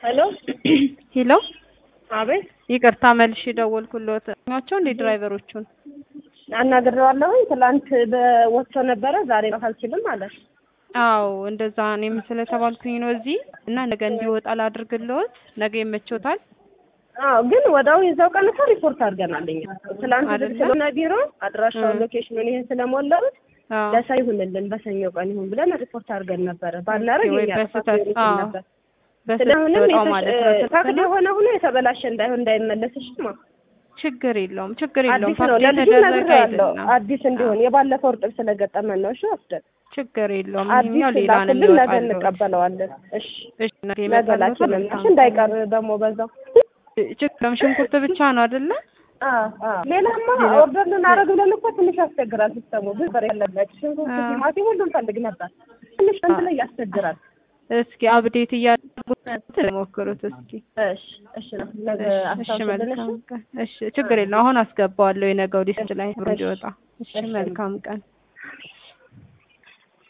ሄሎ ሄሎ አቤት ይቅርታ መልሼ ደወልኩልዎት። ኛቸው እንደ ድራይቨሮቹን አናግሬዋለሁኝ። ትላንት በወጥቶ ነበረ ዛሬ ነው አልችልም ማለት አዎ እንደዛ እኔም ስለተባልኩኝ ነው እዚህ እና ነገ እንዲወጣ ላድርግልዎት። ነገ ይመቾታል? አዎ ግን ወዳው የዛው ቀን እኮ ሪፖርት አድርገናል እኛ ትላንት አይደለ? ስለሆነ ቢሮ አድራሻውን ሎኬሽኑን ይሄን ስለሞላሁት አዎ ለሰው ይሁንልን በሰኞ ቀን ይሁን ብለን ሪፖርት አድርገን ነበረ። ባናረግ ወይ የኛ ጥፋት በስህተት ሊሆን ይችል አዎ ነበር። በስህተት ስለሆነም ወጣው የተሽ- ማለት ነው። እ፣ ታክል ትክክል ነው። የሆነ ሆኖ የተበላሸ እንዳይሆን እንዳይመለስሽ ማ ችግር የለውም ችግር የለውም። አዲስ ነው ፋክት ለልጁ የተደረገ ነግሬዋለሁ። አይደለም። አዲስ እንዲሆን የባለፈው እርጥብ ስለገጠመን ነው። እሺ ወስደን ችግር የለውም። አዲስ ይሄኛው ሌላ ነው ላክልን፣ ነገ የሚወጣልዎት። እንቀበለዋለን። እሺ እሺ ነገ ነገ ይመጣልዎታል። ላኪልን መልካም እሺ፣ እንዳይቀር ደግሞ በዛው ችግር የለውም። ሽንኩርት ብቻ ነው አይደለ? አዎ፣ አዎ። ሌላማ ኦርደር ልናደርግ ብለን እኮ ትንሽ ያስቸግራል ሲስተሙ። ብዙ ብር ያለበት ሽንኩርት፣ አዎ። ቲማቲም ሁሉም ፈልግ ነበር። ትንሽ እንትን ላይ ያስቸግራል። እስኪ አብዴት እያደረጉት ሞክሩት እስኪ። እሺ፣ እሺ ነው ነገ እሺ አስታውሽልን። እሺ መልካም ቀን። እሺ ችግር የለውም። አሁን አስገባዋለሁ የነገው ሊስት ላይ ብሩ እንዲወጣ። እሺ እሺ። መልካም ቀን።